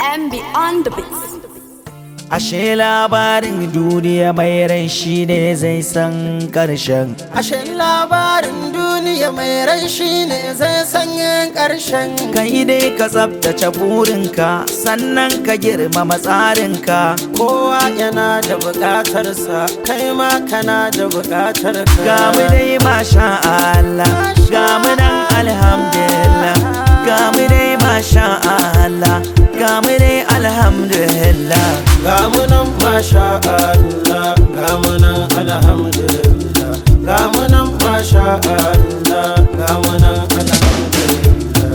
MB on the beats. Ashe labarin duniya mai rai shi ne zai san ƙarshen. Ashe labarin duniya mai rai shi ne zai sanya ƙarshen Kai dai ka tsabtace burinka sannan ka girmama tsarinka. kowa yana da buƙatarsa kai ma kana da buƙatar ka Ga mu dai masha Allah, ga mu nan alhamdulillah. Ga mu dai masha Allah, ga mu dai alhamdulillah. ga mu nan masha Allah ga mu nan alhamdulillah ga mu nan masha Allah ga mu nan alhamdulillah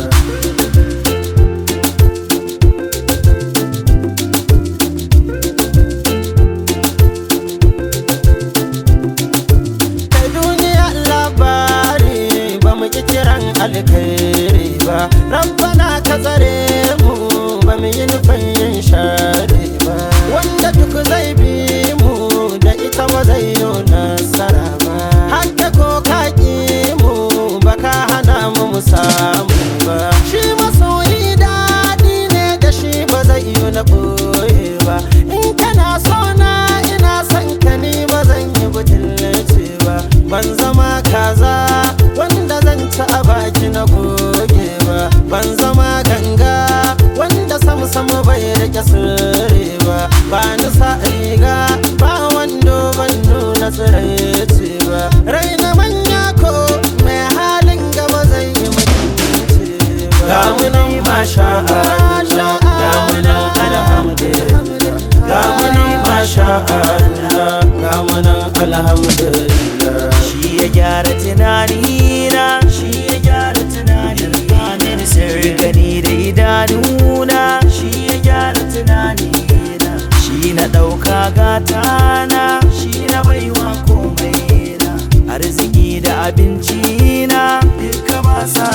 ta duniya labari ba mu ki kiran alkhairi ba rabbana ka tsare mu ba mu yi nufin yin shari ba wanda duk zai bi mu da ita ba zai yi nasara ba hadda ko ka ki mu ba ka hana mu mu samu ba shi masoyi daɗi ne da shi ba zai yi na ɓoye ba in kana so na ina son ka ni ba zan yi butulci ba ban zama kaza wanda zan ci a baki na goge ba ban zama ganga wanda samu samu bai rike sirri ba ba ni sa riga ba wando ban nuna tsiraici ba raina manya ko mai halin gaba zai yi mutunci ba ga mu nan masha Allah ga mu nan alhamdulillah ga mu nan masha Allah ga mu nan alhamdulillah Shi ya gyara tunanina, shi ya gyara tunanina. Sirri gani da idanuna, shi ya gyara tunanina. Shi na ɗauka gatana, shi na baiwa komai na. Arziki da abinci na, duka ba sa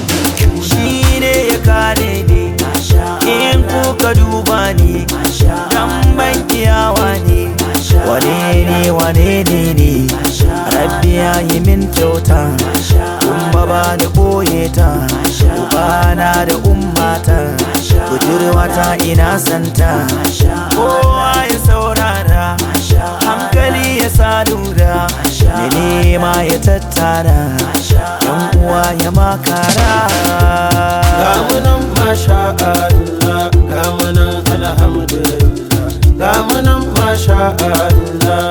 Shi ne ya kare ni, in kuka duba ni, dan ban kiyawa ne. Wane ne wane ne ne, rabbi ya yi min kyauta, kuma ba da ɓoye ta, ubana da ummata, budurwata ina santa, kowa ya saurara, hankali ya sa lura, da nema ya tattara, yan uwa ya makara. ga mu nan masha Allah ga mu nan alhamdulillah ga mu nan masha Allah